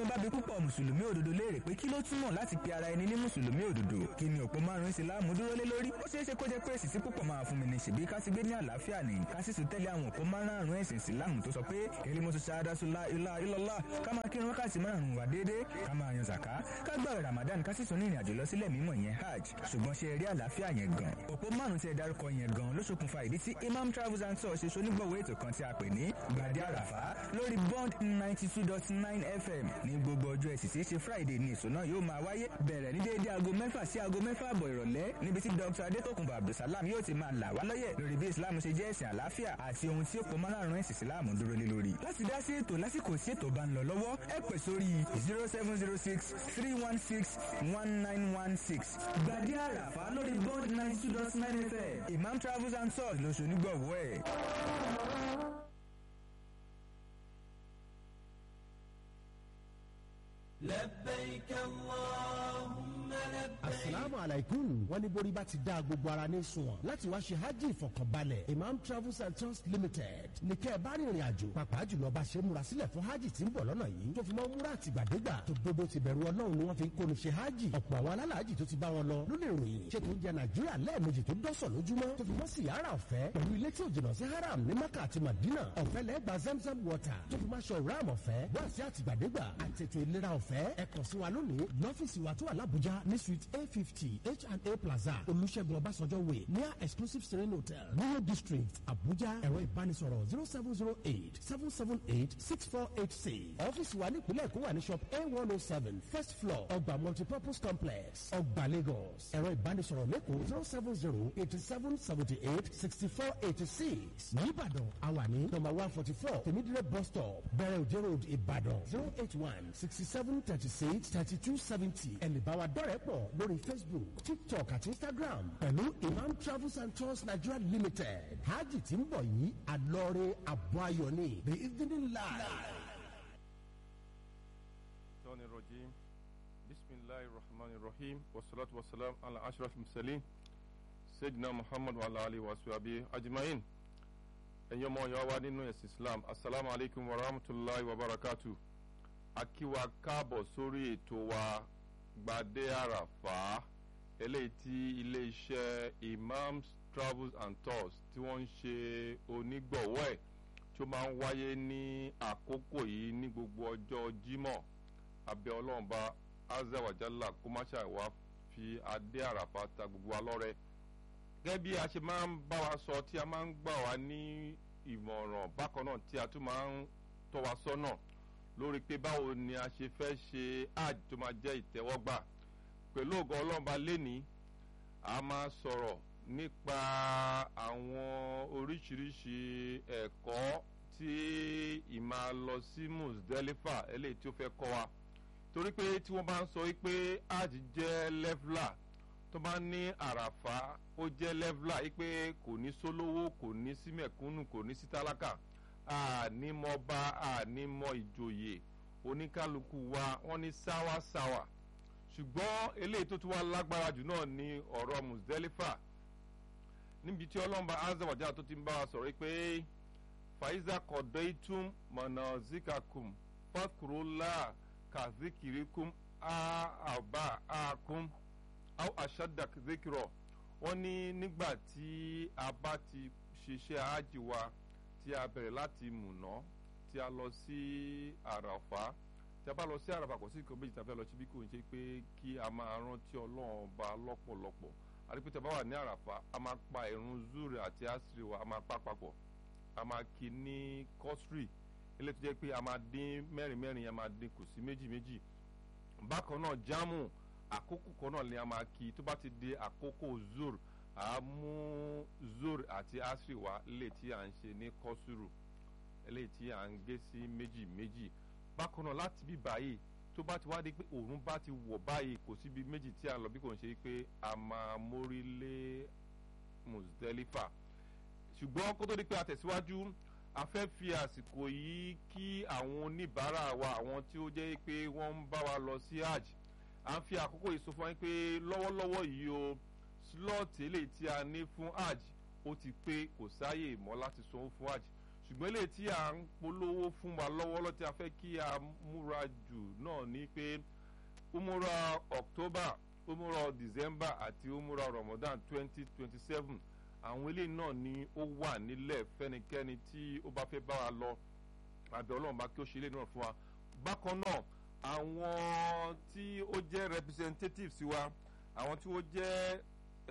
bá bi púpọ̀ mùsùlùmí òdodo léèrè pé kí ló túmọ̀ láti pe ara ẹni ní mùsùlùmí òdodo kí ni òpó márùn-ún ìsìláàmù dúró lé lórí ó ṣeé ṣe kó jẹ́ pé èsì tí púpọ̀ máa fún mi ní ṣèbí ká ti gbé ní àlàáfíà ní ká sì tún tẹ̀lé àwọn òpó márùn-ún ẹ̀sìn ìsìláàmù tó sọ pé kiri mo tún ṣáadá sùlá ilá ilọ́lá ká máa kírun wákàtí márùn-ún wà déédéé ká máa yan zàká ká gbààwẹ̀ ramadan ká sì tún ní ìrìn àjò lọ sílẹ̀ mímọ́ yẹn hajj ṣùgbọ́n ṣe rí àlàáfíà yẹn gan òpó márùn-ún tí ẹ dárúkọ yẹn gan ló ṣokùnfà ìdí tí imam travels and tours ṣe ṣonígbọ̀wọ́ ètò kan tí a pè ní gbàdé àràfá lórí bond ninety two dot nine fm ní gbogbo ọjọ́ ẹ̀sì tí í ṣe friday ní èso náà yóò máa wáyé bẹ̀rẹ̀ ní déédéé aago mẹ́fà sí aago mẹ́fà àbọ̀ ìrọ̀lẹ́ níbi tí dr adétòkùnbọ̀ abdulsalam yóò ti máa là wá lọ́yẹ̀ lórí bí islam ṣe jẹ́ ẹ̀sìn àlàáfíà àti ohun tí ó pọ̀ márùn-ún ẹ̀sìn islam dúró lé lórí. láti dá sí ètò lásìkò sí ètò bá ń lọ lọ́wọ́ ẹ pè sórí zero seven zero six three one six one nine one six gbàdé àràfá lórí bond ninety two dot nine fm imam travels and tours lóṣù onígbọ̀wọ́ ẹ̀. لبيك اللهم لبيك asalaamu alaikum wọn ní borí bá ti dá gbogbo ara ní sunwọ̀n láti wá ṣe hajj ìfọkànbalẹ̀ imam travels and tours limited ní kẹ́ ẹ bá rìnrìn àjò pàápàá jùlọ bá ṣe múra sílẹ̀ fún hajj tí ń bọ̀ lọ́nà yìí tó fi mọ́ múra àtìgbàdégbà tó dodo ti bẹ̀rù ọlọ́run ni wọ́n fi ń kóni ṣe hajj ọ̀pọ̀ àwọn alálàájì tó ti bá wọn lọ ló lè ròyìn ṣé tó ń jẹ nàìjíríà lẹ́ẹ̀mejì tó dọ́sọ̀ lójúmọ́ tó fi mọ́ sí yàrá ọ̀fẹ́ pẹ̀lú ilé tí ò jìnnà sí haram ní maka àti madina ọ̀fẹ́ lẹ́gbàá zamzam water tó fi máa ṣe ọ̀rá ọ̀fẹ́ wá sí àtìgbàdégbà àtètò ìlera ọ̀fẹ́ ẹ kàn sí wa lónìí lọ́fíìsì wa tó wà lábújá ní suite a fifty H&A Plaza olùṣègùn ọbásanjọ́ way near exclusive serene hotel Rio district Abuja ẹ̀rọ ìbánisọ̀rọ̀ zero seven zero eight seven seven eight six four eight six ọ́fíìsì wa nípìnlẹ̀ èkó wà ní shop a one oh seven first floor ọgbà multipurpose complex ọgbà Lagos ẹ̀rọ ìbánisọ̀rọ̀ lẹ́kọ̀ọ́ zero seven zero eighty seven seventy eight sixty four eighty six nìbàdàn àwa ní number one forty four tèmídìrẹ́ bus stop bẹ̀rẹ̀ òjò road ìbàdàn zero eight one sixty seven thirty six thirty two seventy ẹ̀lẹ́bàwá dọ́rẹ̀ẹ́ pọ̀ lórí Facebook tiktok àti instagram pẹ̀lú imam travels and tours nigeria limited hajj tí ń bọ̀ yìí àlọ́ọ̀rẹ́ àbọ̀ ayọ̀ ni the evening live. الشيطان الرجيم بسم الله الرحمن الرحيم والصلاة والسلام على أشرف المرسلين سيدنا محمد وعلى آله وصحبه أجمعين ẹ̀yin ọmọ ìyá wa nínú ẹ̀sìn islam asalaamu alaykum wa rahmatulahi wa barakatu akíwa káàbọ̀ sórí ètò wa gbadé àràfà eléyìí tí iléeṣẹ́ imams travels and tours tí wọ́n ń ṣe onígbọ̀wọ́ ẹ̀ tí ó máa ń wáyé ní àkókò yìí ní gbogbo ọjọ́ jímọ̀ abẹ́ ọlọ́runba azawajalla kó má ṣàwá fi adé àràfà ta gbogbo wa lọ́rẹ. gẹ́gẹ́ bí a ṣe máa ń bá wa sọ tí a máa ń gbà wá ní ìmọ̀ràn bákan náà tí a tún máa ń tọ́ wa sọ́nà lórí pé báwo ni a ṣe fẹ́ ṣe hajj tó máa jẹ́ ìtẹ́wọ́gbà pẹ̀lú ògo ọlọ́runba lénìí a máa sọ̀rọ̀ nípa àwọn oríṣiríṣi ẹ̀kọ́ tí ìmáa lọ sí Muzdalifa eléyìí tí ó fẹ́ kọ́ wa torí pé tí wọ́n bá ń sọ wípé hajj jẹ́ lẹ́fúlà tó bá ní àràfà ó jẹ́ lẹ́fúlà wípé kò ní sólówó kò ní sí mẹ̀kúnnù kò ní sí tálákà ànímọba ànímọ ìjòyè oníkálukú wa wọ́n ní sáwásáwà ṣùgbọ́n eléyìí tó tún wá lágbára jù náà ní ọ̀rọ̀ Muzdalifa níbi tí ọlọ́mọba azawajá tó ti ń bá wa sọ̀rọ̀ pé faiza kọ̀dọ̀ìtún mọ̀nà zikakum fàkùrọ̀lá kàzíkìríkùm àbá àkùm àwọn àṣàdàk zikirọ̀ wọ́n ní nígbà tí a bá ti ṣiṣẹ́ ájì wa tí a bẹ̀rẹ̀ láti mùná tí a lọ sí àràfà tí a bá lọ sí àràfà kò sí nǹkan méjì tí a fẹ́ lọ síbí kò ń ṣe pé kí a máa rántí ọlọ́run ọba lọ́pọ̀lọpọ̀ àdìpẹ́ tí a bá wà ní àràfà a máa pa ìrun zuri àti asiri wa a máa pa papọ̀ a máa kí ní kọ́sírì eléyìí tó jẹ́ pé a máa dín mẹ́rin mẹ́rin a máa dín kù sí méjì méjì bákan náà jámù àkókò kan náà ni a máa kí tó bá ti di àkókò zur a mú zur àti asiri wa eléyìí tí à ń ṣe ní kọ́sírù eléyìí tí à ń gé sí méjì méjì bákan náà láti bí báyìí tó bá ti wá di pé òòrùn bá ti wọ̀ báyìí kò síbi méjì tí a lọ bí kò ń ṣe pé a máa mórí lé Muzdalifa ṣùgbọ́n kó tó di pé a tẹ̀síwájú a fẹ́ fi àsìkò yìí kí àwọn oníbàárà wa àwọn tí ó jẹ́ pé wọ́n ń bá wa lọ sí hajj à ń fi àkókò yìí sọ fún wa pé lọ́wọ́lọ́wọ́ yìí o slọ́ọ̀tì eléyìí tí a ní fún hajj ó ti pé kò sáàyè mọ́ láti sanwó fún hajj ṣùgbọ́n eléyìí tí à ń polówó fún wa lọ́wọ́lọ́ tí a fẹ́ kí a múra jù náà ni pé umura october umura december àti umura ramadan twenty twenty seven àwọn eléyìí náà ni ó wà nílẹ̀ fẹ́nikẹ́ni tí ó bá fẹ́ bá wa lọ àbẹ̀ ọlọ́run bá kí ó ṣe eléyìí náà fún wa bákan náà àwọn tí ó jẹ́ representatives wa àwọn tí ó jẹ́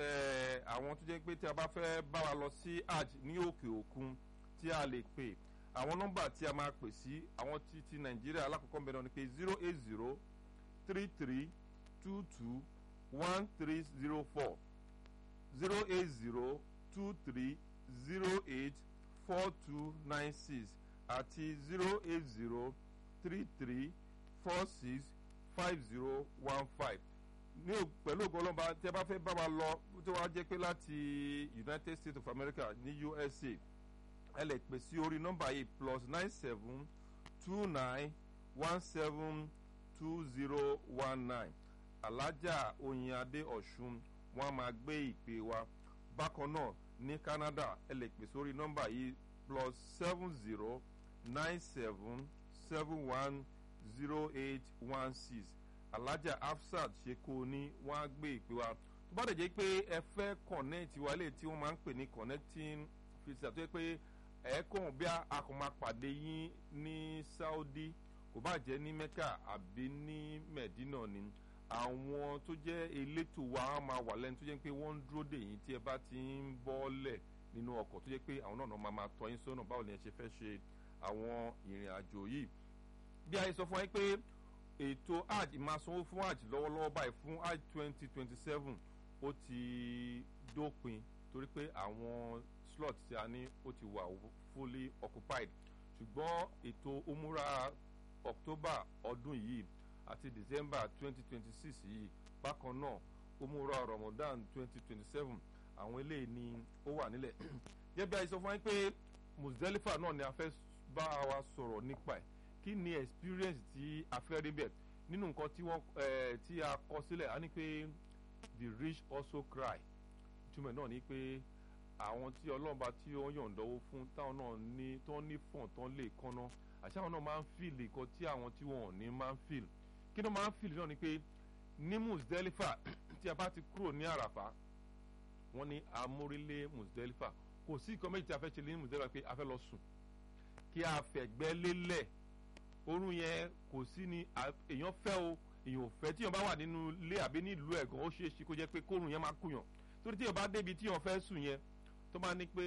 eh, àwọn tó jẹ́ pé tí a bá fẹ́ bá wa lọ sí hajj ní òkè òkun tí a lè pè àwọn nọ́mbà tí a máa pè sí àwọn ti ti nàìjíríà alákọ̀ọ́kọ́ bẹ̀rẹ̀ ni pé zero eight zero three three two two one three zero four zero eight zero two three zero eight four two nine six àti zero eight zero three three four six five zero one five ní o- pẹ̀lú ògo ọlọ́mọba tí a bá fẹ́ bá wa lọ tí wọ́n á jẹ́ pé láti united states of america ní usa ẹ lè pè sí orí nọ́mbà yìí plus nine seven two nine one seven two zero one nine alájà oyinadé ọ̀ṣun wọn a máa gbé ìpè wa bákan náà ní canada ẹ lè pè sórí nọ́mbà yìí plus seven zero nine seven seven one zero eight one six alájà afsat ṣe kó o ní wọn á gbé ìpè wa tó bá dẹ̀ jẹ́ pé ẹ fẹ́ connect wa lè tí wọ́n máa ń pè ní connecting filter tó yẹ pé ẹ kàn bí a kò máa pàdé yín ní saudi kò bá jẹ́ ní mecca àbí ní medina ni àwọn tó jẹ́ elétò wa á máa wà lẹ́nu tó jẹ́ pé wọ́n ń dúró dè yín tí ẹ bá ti ń bọ́lẹ̀ nínú ọkọ̀ tó jẹ́ pé àwọn náà máa máa tọ́ yín sọ́nà báwo ni ẹ ṣe fẹ́ ṣe àwọn ìrìn àjò yìí bí a yẹ sọ fún wa pé ètò hajj máa sanwó fún hajj lọ́wọ́lọ́wọ́ báyìí fún hajj twenty twenty seven ó ti dópin torí pé àwọn slot tí a ní ó ti wà fully occupied ṣùgbọ́n ètò umura october ọdún yìí àti december twenty twenty six yìí bákan náà umura ramadan twenty twenty seven àwọn eléyìí ni ó wà nílẹ̀ gẹ́gẹ́ bí a sọ fún wa pé muzdalifa náà ni a fẹ́ bá wa sọ̀rọ̀ nípa ẹ̀ kí ni experience tí a fẹ́ rí bẹ̀ nínú nǹkan tí wọ́n eh, tí a kọ sílẹ̀ a ní pé the rich also cry ìtumọ̀ náà ni pé àwọn tí ọlọ́run tí ó yọ̀ǹdọ́wọ́ fún táwọn náà ní tó ní fọ̀n tó lè kánná àti àwọn náà máa ń fìl nǹkan tí àwọn tí wọn ò ní máa ń fìl kí ló máa ń fìl náà ni pé ní musdelifa tí a bá ti kúrò ní àràfà wọ́n ní amórílé musdelifa kò sí nǹkan méjì tí a fẹ́ ṣe ní musdelifa pé a fẹ́ lọ sùn kí a fẹ̀gbẹ́ lélẹ̀ orun yẹn kò sí ni èèyàn fẹ́ o èèyàn ò fẹ́ tíyàn bá wà nínú ilé àbí nílùú ẹ̀gàn ó ṣeé ṣe kó jẹ́ pé kórun yẹn máa kùyàn torí tíyàn bá débi tíyàn fẹ́ sùn yẹn tó bá ní pé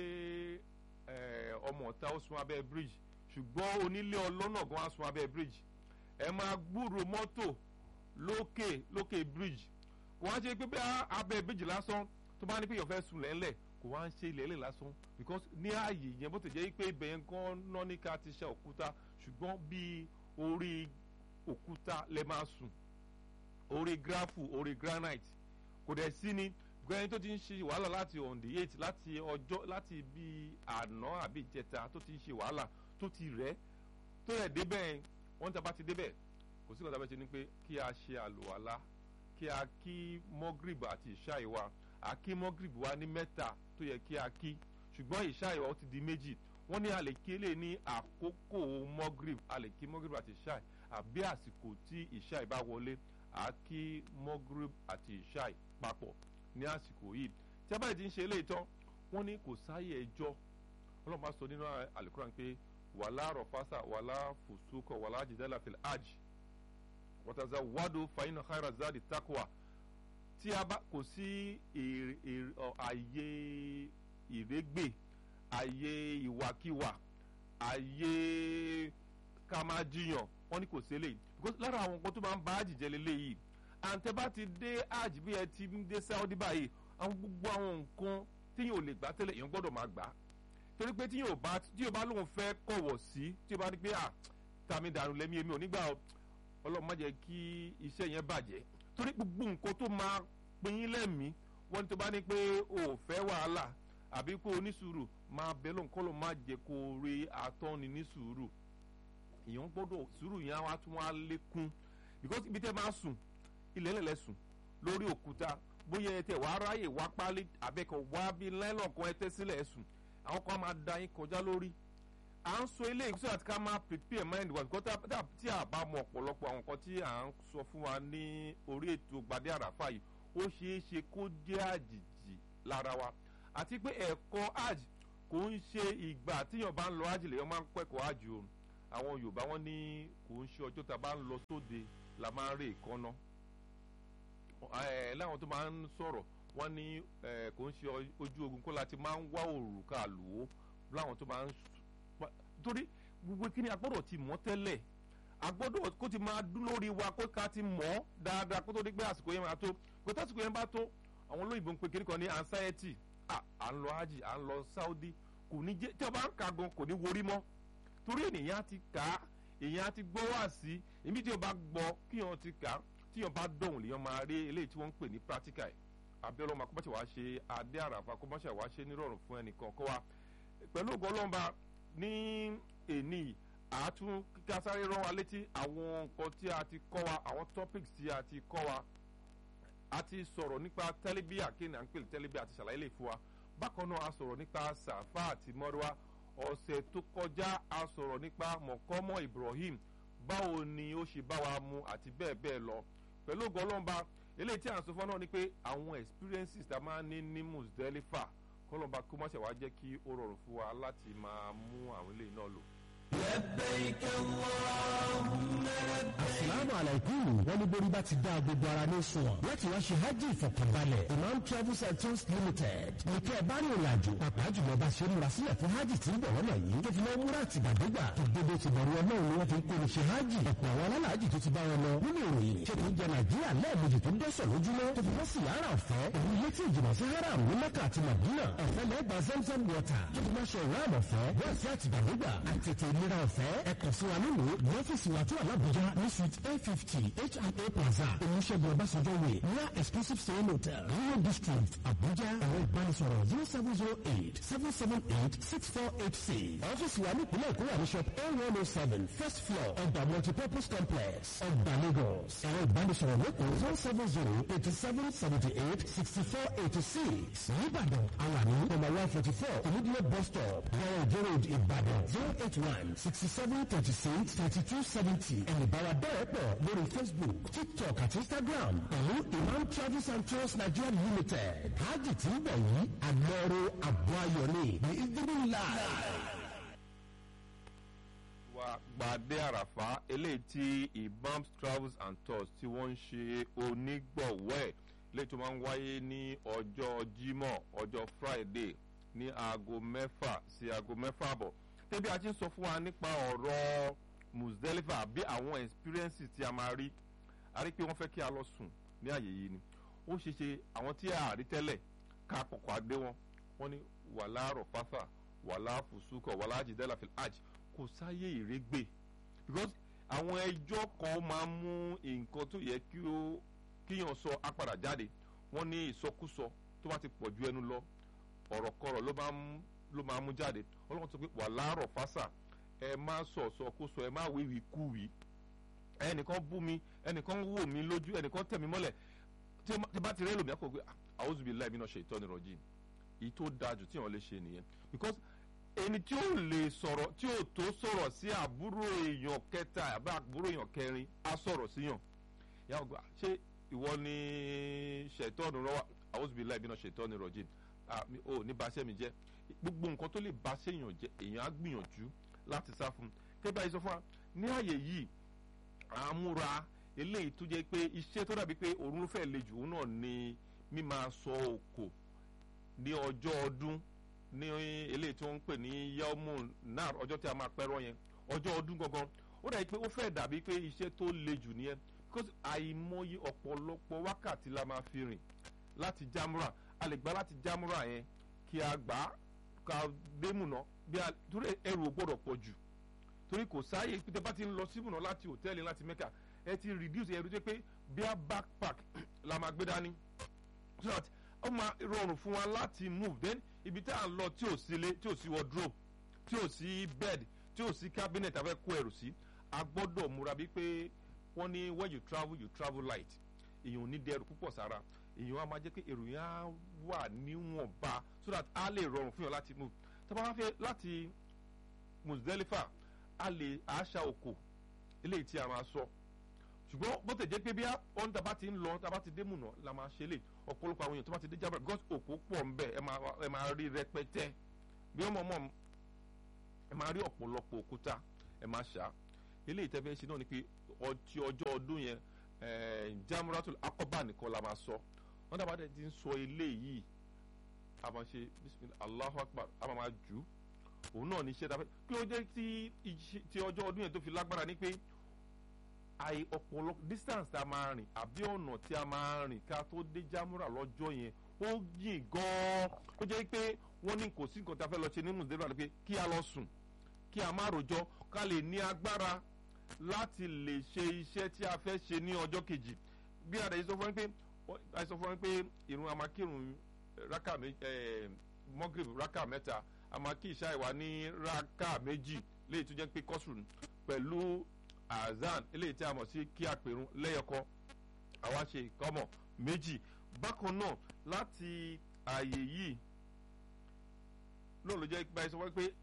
ọmọ ọ̀tá ó sun abẹ́ bridge ṣùgbọ́n onílé ọlọ́nà gan á sun abẹ́ bridge ẹ máa gbúrò mọ́tò lókè lókè bridge kò wá ṣe pé bí abẹ́ bridge lásán tó bá ní pé èèyàn fẹ́ sùn lẹ́lẹ̀ kò wá ń ṣe ilẹ̀ lásán because ní ààyè yẹn bó ti jẹ́ pé ibẹ̀ yẹn gan náà ní ká ti ṣe òkúta ṣùgbọ́n bíi orí òkúta lè máa sùn orí gráfù orí granite kò dẹ̀ sí ni gbẹ́yìn tó ti ń ṣe wàhálà láti on the eight láti ọjọ́ láti bí àná àbí ìjẹta tó ti ń ṣe wàhálà tó ti rẹ̀ tó rẹ̀ débẹ̀ wọ́n ti bá ti débẹ̀ kò sí ìkọ̀tà bẹ́ẹ̀ ṣe ni pé kí a ṣe àlùwàlá kí a kí mọ́gìrìbù àti ìṣáì wa a kí mọ́gìrìbù wa ní mẹ́ta tó yẹ kí a kí ṣùgbọ́n ìṣáì wa ó ti di méjì wọ́n ní a lè kí lè ní àkókò mọ́gìrìbù a lè kí mọ́gìrìbù àti ìṣáì àbí àsìkò tí ìṣáì bá wọlé a kí mọ́gìrìbù àti ìṣáì papọ̀ ní àsìkò yìí tí a bá ti ń ṣe eléyìí tán wọ́n ní kò sáyè ẹjọ́ ọlọ́run bá sọ nínú àlùkùrán pé wàlá rọ̀fásà wàlá fòsókọ̀ wàlá jìdálà fìlà aj wọ́tàzà wádò fàyínà káyọ̀rọ̀ záàdì takuwa tí a bá kò sí àyè ìrégbè àyè ìwàkiwà àyè ká máa jiyàn wọ́n ní kò sí eléyìí because lára àwọn nǹkan tó máa ń bá àjìjẹ́ lélẹ́yìí àǹtẹ̀ bá ti dé hajj bí ẹ ti ń dé saudi báyìí àwọn gbogbo àwọn nǹkan tí yóò lè gbà tẹ́lẹ̀ èèyàn gbọ́dọ̀ máa gbà torí pé tí yóò bá tí yóò bá lóun fẹ́ kọ̀wọ̀ sí tí yóò bá ní pé à tàmí dànù lẹ́mí èmi ò nígbà ọlọ́run má jẹ́ kí iṣẹ́ yẹn bàjẹ́ torí gbogbo nǹkan tó máa pín in lẹ́mí wọ́n ní tó bá ní pé o ò fẹ́ wàhálà àbí kó o ní sùúrù máa bẹ lóun kọ́ ló má jẹ́ kó o rí atọ́ni ní sùúrù èèyàn gbọ́dọ̀ sùúrù yẹn á wá tún wá lékún because ibi tẹ́ máa sùn ilẹ̀ lẹ̀lẹ̀ sùn lórí òkúta bóyá ẹ tẹ wàá ráyè wá pálí àbẹ́kọ̀ wá bí lẹ́lọ̀ kan ẹ tẹ́ sílẹ̀ ẹ sùn àwọn kan máa da yín kọjá lórí à ń sọ eléyìí sọ àti ká máa prepare mind wa because tá- tá- tí a bá mọ ọ̀pọ̀lọpọ̀ àwọn nǹkan tí à ń sọ fún wa ní orí ètò gbadé àràfà yìí ó ṣeé ṣe kó jẹ́ àjèjì lára wa àti pé ẹ̀kọ́ hajj kò ń ṣe ìgbà tíyàn bá ń lọ hajj lèyàn máa ń kẹ́kọ̀ọ́ hajj o àwọn yorùbá wọn ní kò ń ṣe ọjọ́ tá a bá ń lọ sóde la máa ń rè kánná ẹ láwọn tó máa ń sọ̀rọ̀ wọ́n ní ẹ kò ń ṣe ọ- ojú ogun kó láti máa ń wá òrùka lò ó láwọn tó máa ń s- torí gbogbo kí ni a gbọ́dọ̀ ti mọ̀ tẹ́lẹ̀ a gbọ́dọ̀ kó ti máa dún lórí wa kó ká ti mọ̀ ọ́ dáadáa kó tó di pé àsìkò yẹn máa tó kó tásìkò yẹn bá tó àwọn olóyìnbó ń pe kiri kan ní anxiety à à ń lọ hajj à ń lọ saudi kò ní jẹ́ tí a bá ń ka gan kò ní worí mọ́ torí ènìyàn ti kà á èèyàn ti gbọ́ wá sí ibi tí o bá gbọ́ kí wọ́n ti kà á tí wọ́n bá dọ̀hùn lèèyàn máa rí eléyìí tí wọ́n ń pè ní practical ẹ̀ abiola ọmọ akọ́bọ̀ṣẹ̀ wá ṣe adé àràfà akọ́bọ̀ṣẹ̀ wá ṣe nírọ̀rùn fún ẹnìkan kọ́ wa pẹ̀lú ògo ọlọ́mba ní èní àátún kíkà sáré rán wa létí àwọn nǹkan tí a ti kọ́ wa àwọn topics tí a ti kọ́ wa a ti sọ̀rọ̀ nípa tẹ́lẹ̀bíà kí ni à ń pè ní tẹ́lẹ̀bíà àti ṣàlàyé lè fún wa bákan náà a sọ̀rọ̀ nípa sàfà àti mọ́rúwá ọ̀sẹ̀ tó kọjá a sọ̀rọ̀ nípa mọ̀kọ́mọ́ ibrahim báwo ni ó ṣe bá wa mu àti bẹ́ẹ̀ bẹ́ẹ̀ lọ pẹ̀lú ògo ọlọ́mba eléyìí tí à ń sọ fún ọ náà ni pé àwọn experiences tá a máa ń ní ní musdelifa kọlọ́mba kó má ṣe wá jẹ́ kí ó rọrùn fún wa láti máa mú àwọn eléyìí náà lò. لبيك اللهم لبيك asalaamu alaikum wọn ní borí bá ti dá gbogbo ara ní sunwọ̀n láti wá ṣe hajj ìfọ̀kànbalẹ̀ imam travels and tours limited nìkẹ́ ẹ̀ bá ní ìrìn àjò pàápàá jùlọ bá ṣe múra sílẹ̀ fún hajj tí ń bọ̀ lọ́nà yìí tó fi mọ́ múra àtìgbàdégbà tó gbogbo ti bẹ̀rù ọlọ́run ni wọ́n fi ń kó ní ṣe hajj ọ̀pọ̀ àwọn alálàájì tó ti bá wọn lọ nínú ìròyìn ṣe kì í jẹ nàìjíríà lẹ́ẹ̀mejì tó dẹ́sọ̀ lójúmọ́ tó fi mọ́ sí yàrá ọ̀fẹ́ pẹ̀lú ilé tí ìjìnà sí haram ní mẹ́kà àti madina ọ̀fẹ́ lẹ́gbà zamzam water tó fi mọ́ ṣe ìran ọ̀fẹ́ wọ́n sí àtìgbàdégbà àtètè ìlera ọ̀fẹ́ ẹ̀kọ́ sí wa nínú ní ọ́fíìsì wa tó wà lábújá ní suite a fifty hia plaza olùṣègùn ọbásanjọ́ way near exclusive stay hotel rio district abuja ẹ̀rọ ìbánisọ̀rọ̀ zero seven zero eight seven seven eight six four eight six ọ́fíìsì wa ní ìpínlẹ̀ èkó wà ní shop a one oh seven first floor ọgbà multipurpose complex ọgbà lagos ẹ̀rọ ìbánisọ̀rọ̀ lẹ́kọ̀ọ́ zero seven zero eighty seven seventy eight sixty four eighty six nìbàdàn alani number one forty four olùdíyẹ bus stop wọ́n ìjọ road ìbàdàn zero eight one sixty seven thirty six thirty two seventy ẹ̀mí bára bẹ́ẹ̀ pọ̀ lórí facebook tiktok àti instagram pẹ̀lú imam travels and tours nigeria limited hajj tí ń bẹ̀ yìí àmọ́rò àbọ̀ ayọ̀ ni ní ìdílé ńlá. wa gbadé àràfà eléyìí tí ibams travels and tours tí wọ́n ń ṣe onígbọ̀wọ́ ẹ̀ léyìí tó máa ń wáyé ní ọjọ́ jímọ̀ ọjọ́ friday ní aago mẹ́fà sí aago mẹ́fà àbọ̀ tẹ́bí a ti ń sọ fún wa nípa ọ̀rọ̀ musdelifa bí àwọn experiences tí a máa rí a rí pé wọ́n fẹ́ kí a lọ sùn ní àyè yìí ni ó ṣe ṣe àwọn tí a rí tẹ́lẹ̀ ká kọ̀kọ́ adé wọn wọ́n ní wàhálà rọ̀fáfà wàhálà fùsùkọ̀ wàhálà jìdẹ́là fil hajj kò sáyé ìrégbè because àwọn ẹjọ́ kan máa ń mú nǹkan tó yẹ kí ó kíyàn sọ apàdà jáde wọ́n ní ìsọkúsọ tó bá ti pọ̀ ju ẹnu lọ ọ̀rọ̀ kọ̀rọ̀ ló máa ń ló máa ń mú jáde ọlọ́run sọ pé wà láàárọ̀ fásà ẹ má sọ sọkúsọ ẹ má wíwì kúwì ẹnìkan bú mi ẹnìkan wò mí lójú ẹnìkan tẹ̀ mí mọ́lẹ̀ tí tí bá ti rẹ́ lòmí àkọ́kọ́ pé àwùjọ bíi láì mí náà ṣe ìtọ́ni rọ̀jìn èyí tó dáa jù tí wọ́n lè ṣe nìyẹn because ẹni tí ó lè sọ̀rọ̀ tí ó tó sọ̀rọ̀ sí àbúrò èèyàn kẹta àbí àbúrò èèyàn kẹrin á sọ̀rọ̀ síyàn yàrá gbà ṣé ìwọ ni ṣètọ́nù rọwà àwùjọ bíi láì mí náà ṣe ìtọ́ni rọ̀jìn ò ní baṣẹ́ mi jẹ́ gbogbo nǹkan tó lè baṣẹ́ èèyàn jẹ́ èèyàn á gbìyànjú láti sá fún un kébà yìí sọ fún wa ní àyè yìí àmúra eléyìí tó jẹ́ pé iṣẹ́ tó dàbí pé òun ló fẹ́ le jù òun náà ni mímáa sọ òkò ní ọjọ́ ọdún ní eléyìí tí wọ́n ń pè ní yelmu nar ọjọ́ tí a máa pẹ́rọ yẹn ọjọ́ ọdún gangan ó dàbí pé ó fẹ́ dàbí pé iṣẹ́ tó le jù nìyẹn because àìmọye ọ̀pọ̀lọpọ̀ wákàtí la máa fi rìn láti jámúra a lè gbá láti jámúra yẹn kí a gbà á ká démùnà bí a torí ẹrù ò gbọ́dọ̀ pọ̀ jù torí kò sáàyè pété bá ti ń lọ síbùnà láti hòtẹ́ẹ̀lì láti mẹ́kà ẹ ti reduce ẹrù tó pé bí a backpack la máa gbé dání so that ó máa rọrùn fún wa láti move then ibi tá à ń lọ tí ò sí ilé tí ò sí wardrobe tí ò sí bed tí ò sí cabinet a fẹ́ kó ẹrù sí a gbọ́dọ̀ múra bíi pé wọ́n ní when you travel you travel light èèyàn ò ní dẹrù púpọ̀ sára èèyàn á máa jẹ́ pé èrò yẹn á wà níwọ̀nba so that a lè rọrùn fún yàn láti move tá a bá wá fẹ́ láti Muzdalifa a lè àṣà òkò eléyìí tí a máa sọ ṣùgbọ́n bó tẹ̀ jẹ́ pé bí wọ́n tá bá ti ń lọ tá bá ti dé múnà la máa ṣe lè ọ̀pọ̀lọpọ̀ àwọn èèyàn tó bá ti dé jábọ̀ because òkò pọ̀ ń bẹ̀ ẹ máa rí rẹpẹtẹ bí wọ́n mọ̀ mọ̀ ẹ máa rí ọ̀pọ̀lọpọ̀ òkúta ẹ máa ṣá eléyìí tẹ́ fẹ́ ṣe náà ni pé ọtí ọjọ́ ọdún yẹn jamuratul akọba nìkan la máa sọ wọ́n dábàá dẹ̀ ti ń sọ eléyìí a máa ṣe bisimilah allahu akbar a máa máa jù òun náà ní iṣẹ́ tá a fẹ́ kí ó jẹ́ ti ọjọ́ ọdún yẹn tó fi lágbára ní pé àì ọ̀pọ̀lọpọ̀ distance tá a máa rìn àbí ọ̀nà tí a máa rìn ká tó dé jámúrà lọ́jọ́ yẹn ó yìn gan-an ó jẹ́ pé wọ́n ní kò sí nǹkan tí a fẹ́ lọ ṣe ní mùsùlùmí àti pé kí a lọ sùn kí a má rojọ́ ká lè ní agbára láti lè ṣe iṣẹ́ tí a fẹ́ ṣe ní ọjọ́ kejì bí a dẹ̀ sọ fún mi pé a sọ fún mi pé ìrun amakírun raka mọ́gìrì raka mẹ́ta amaki ìṣá ìwà ní raka méjì léyìí tó jẹ́ pé kọ́sùn pẹ̀lú azan eléyìí tí a mọ̀ sí kí a pèrún lẹ́yọkọ àwa ṣe ìkọ́mọ̀ méjì bákan náà láti ààyè yìí náà ló jẹ́ báyìí sọ wọ́n pé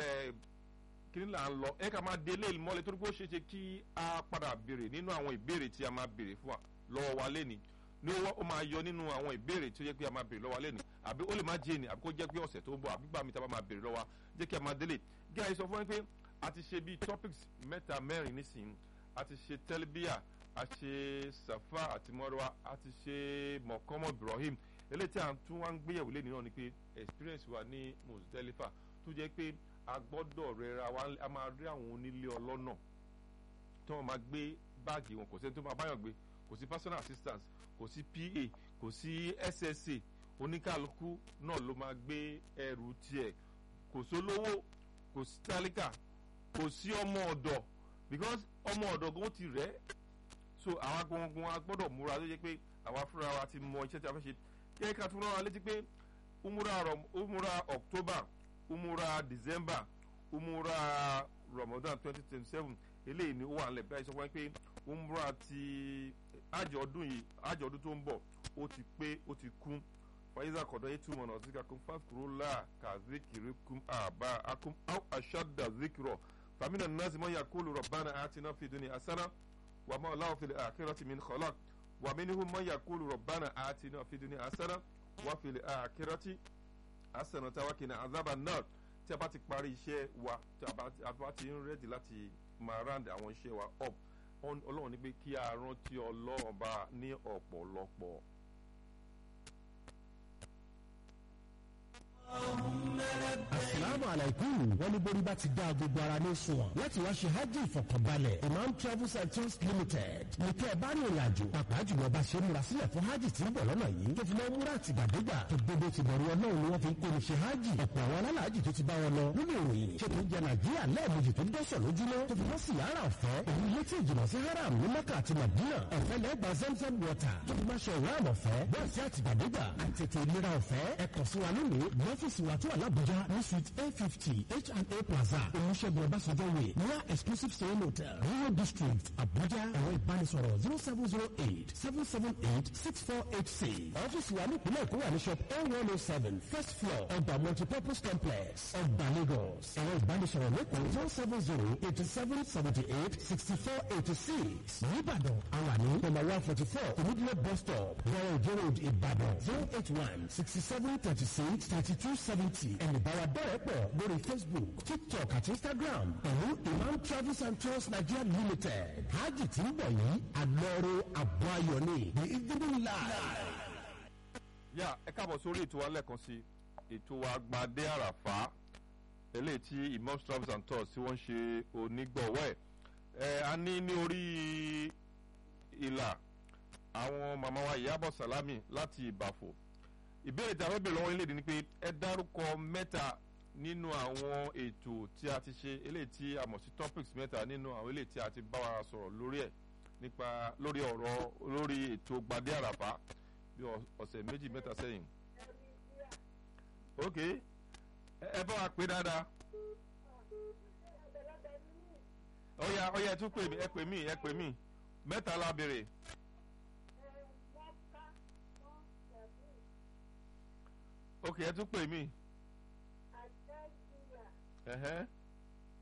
kíní là ń lọ ẹ ká máa délé mọ́lẹ̀ torí pé ó ṣeé ṣe kí a padà béèrè nínú àwọn ìbéèrè tí a máa béèrè fún wa lọ́wọ́ wa lẹ́ni ní ó máa yọ nínú àwọn ìbéèrè tí ó yẹ pé a máa béèrè lọ́wọ́ wa lẹ́ni àbí ó lè má jẹ́ ni àbí kó jẹ́ pé ọ̀sẹ̀ tó ń bọ̀ àbí gbà mí tá a bá máa béèrè lọ́wọ́ wa jẹ́ kí a máa délé gíga sọ fún mi pé a ti ṣe bíi topics mẹ́ta mẹ́rin nísìnyí a ti ṣe tẹ́lbíà a ṣe safa àti mọ́rọ́wá a ti ṣe mọ̀kọ́mọ́ ibrahim eléyìí tí a tún wá ń gbéyàwó lé nínú ni pé experience wa ní Muzdalifa tó jẹ́ pé a gbọ́dọ̀ rẹra wa a máa rí àwọn onílé ọlọ́nà tí wọ́n máa gbé báàgì wọn kò sẹ́ni tó máa báyọ̀ gbé kò sí personal assistance kò sí PA kò sí SSA oníkàlùkù náà ló máa gbé ẹrù tiẹ̀ kò sólówó kò sí tálíkà kò sí ọmọ ọ̀dọ̀ because ọmọ ọ̀dọ̀ gan ti rẹ̀ so àwa gbọ̀ngàn a gbọ́dọ̀ múra tó yẹ pé àwa fúnra wa ti mọ iṣẹ́ tí a fẹ́ ṣe kí ẹ ká tún rán wa létí pé umura umura October umura December umura Ramadan twenty twenty seven eléyìí ni ó wà nílẹ̀ báyìí sọ fún mi pé umura ti àjọ ọdún yìí àjọ ọdún tó ń bọ̀ ó ti pé ó ti kún fàyíṣà kọ̀dọ̀ yìí túmọ̀ náà zika kún fàkúrúlà kà zikiri kún àbá akún áw aṣáda zikirọ̀ fàmínà nàásì mọ́ yakulu rọ̀bánà àti náà fi dúnì asánà wà má ọ̀làwọ̀ fìlẹ̀ àkírọ̀tì min khalaq wà mí níhu mọ́ yakulu rọ̀bánà àti náà fi dúnì asánà wà fìlẹ̀ àkírọ̀tì asánà táwa kìnnà àzábà náà tí a bá ti parí iṣẹ́ wa tí a bá ti ń rẹ́dì láti máa round àwọn iṣẹ́ wa up ọlọ́run ní pé kí a rántí ọlọ́run bá ní ọ̀pọ̀lọpọ̀. asalaamu alaykum wọn ní borí bá ti dá gbogbo ara ní sunwọ̀n láti wá ṣe hajj ìfọkànbalẹ̀ imam travels and tours limited ní kẹ́ ẹ bá ní ìrìn àjò pàápàá jùlọ bá ṣe múra sílẹ̀ fún hajj tí ń bọ̀ lọ́nà yìí tó fi máa múra àtìgbàdégbà tó gbogbo ti bẹ̀rù ọlọ́run ni wọ́n fi ń kó ní ṣe hajj ọ̀pọ̀ àwọn alálàájì tó ti bá wọn lọ nínú ìròyìn ṣe tó ń jẹ nàìjíríà lẹ́ẹ̀mejì tó dọ́sọ̀ lójúmọ́ tó fi mọ́ sí yàrá ọ̀fẹ́ òun ilé tí ìjìnà sí haram ní mẹ́kà àti madina ọ̀fẹ́ lẹ́gbà zamzam water tó fi máa ṣe ìwáàmù ọ̀fẹ́ bẹ́ẹ̀ sí àtìgbàdégbà àtètè ìlera ọ̀fẹ́ ẹ̀kọ́ sí wa lónìí lọ́fíìsì wa tó wà lábújá ní suite a fifty H&A plaza olùṣègùn ọbásanjọ́ way near exclusive stay hotel rural district abuja ẹ̀rọ ìbánisọ̀rọ̀ zero seven zero eight seven seven eight six four eight six ọ́fíìsì wa ní ìpínlẹ̀ èkó wà ní shop a one oh seven first floor ọgbà multipurpose complex ọgbà lagos ẹ̀rọ ìbánisọ̀rọ̀ lẹ́kọ̀ọ́ zero seven zero eighty seven seventy eight sixty four eighty six nìbàdàn àwa ní number one forty four omidile bus stop zero zero road ìbàdàn zero eight one sixty seven thirty six thirty two seventy ẹ̀nì báwa bẹ̀rẹ̀ pọ̀ lórí facebook tiktok àti instagram pẹ̀lú imam travels and tours nigeria limited hajj tí ń bọ̀ yìí àlọ́rọ̀ àbọ̀ ayọ̀ ni the evening live. yà ẹ káàbọ̀ sórí ètò wa lẹ́ẹ̀kan sí ètò wa gbadé àràfá eléyìí tí imam travels and tours tí wọ́n ń ṣe onígbọ̀wọ́ ẹ̀ ẹ̀ a ní ní orí ìlà àwọn màmá wa ìyábọ̀ sàlámì láti ìbàfò ìbéèrè tí a fẹ́ bèèrè lọ́wọ́ ilé ìdí ni pé ẹ dárúkọ mẹ́ta nínú àwọn ètò tí a ti ṣe eléyìí tí a mọ̀ sí topics mẹ́ta nínú àwọn eléyìí tí a ti bá wa sọ̀rọ̀ lórí ẹ̀ nípa lórí ọ̀rọ̀ lórí ètò gbadé àràfá bí ọ̀sẹ̀ méjì mẹ́ta sẹ́yìn. ok ẹ bá wa pé dáadáa. ọ̀ya ọ̀ya ẹ tún pè mí ẹ pè mí ẹ pè mí mẹ́ta la béèrè. ok ẹ tún pè mí. ẹ̀hẹ́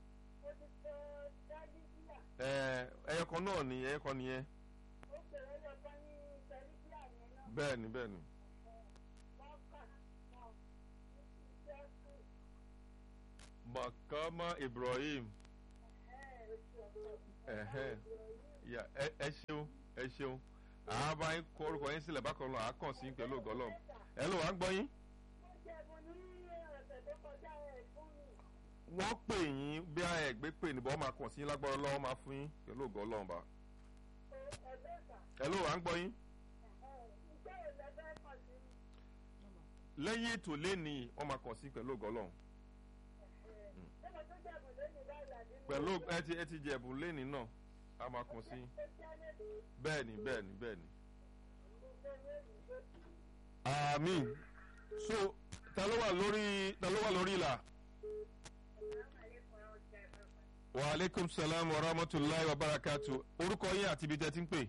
ẹyọ kan náà ni ẹyọ kan nìyẹn ó bẹ̀rẹ̀ lọ́kọ́ ní tẹlifíà yẹn náà bẹ́ẹ̀ ni bẹ́ẹ̀ ni mọ́kà náà ní iṣẹ́ fún makama ibrahim ẹ̀hẹ́n. Ya, ẹ ẹ ṣeun ẹ ṣeun àbá yín kọ orúkọ yín sílẹ̀ bákan náà àákàn sí pẹ̀lú ògọ́lọ́m ẹ ló wà ń gbọ́ yín. mo jẹ̀bù ní ọ̀sẹ̀ tó kọjá ẹ̀ fún mi. wọ́n pè yín bí a ẹ̀ gbé pè níbọ̀ wọ́n máa kàn sí yín lágbára lọ́wọ́ máa fún yín pẹ̀lú ògọ́lọ́m bá. ẹ̀ẹ́dẹ́gbà ẹ ló wà ń gbọ́ yín. iṣẹ́ ìlẹ́fẹ́ kàn sí mi. lẹ́yìn ètò lẹ́ni wọ́n máa kàn sí pẹ̀lú ògọ́lọ́m. ṣé mo tún jẹ̀bù lónìí báyìí àbí mi? pẹ̀lú ẹ ti ẹ ti jẹ̀bù lẹ́ni náà a máa kàn sí yín. ó jẹ́ lébi bẹ́ẹ̀ni bẹ́ẹ̀ni bẹ́ẹ̀ni. gbogbo lónìí ló ti. àmín so ta ló wà lórí ta ló wà lórí ìlà. wa aleykum salaam wa rahmatulahi wa barakatu orúkọ yín àti ibi tẹ́ ti ń pè.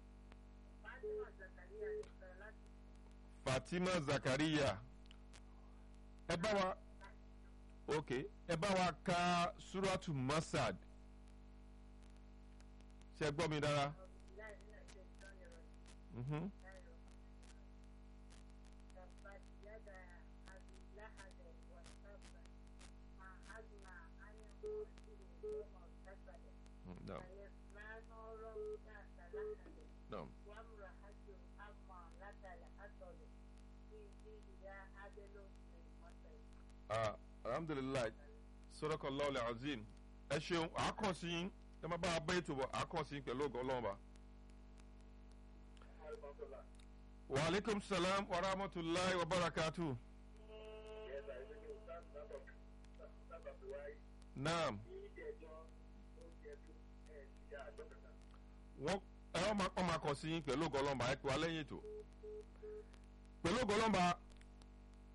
fatima zakariya ẹ bá wa ok ẹ bá wa ka suratu masad ṣe gbọ́ mi dára. Mhm. تبت يدا أبي لهب وتب ما أغنى عنه ماله وما كسب Mm, naam, سيصلى نارا ذات لهب naam. وامرأته حمالة الحطب في جيدها حبل من مسد Ah, alhamdulilayi sọ́dọ̀kọ̀ lọ́ọ̀lẹ̀ azim ẹ ṣeun àákàn sí yín ẹ má bá a bẹ́ ètò bọ̀ àákàn sí yín pẹ̀lú ògùn ọlọ́run ba. wa aleykum salaam wa rahmatulahi wa barakatu. naam wọ́n ẹ wọ́n máa wọ́n máa kàn sí yín pẹ̀lú ògùn ọlọ́run ba ẹ pè wá lẹ́yìn ètò. pẹ̀lú ògùn ọlọ́run ba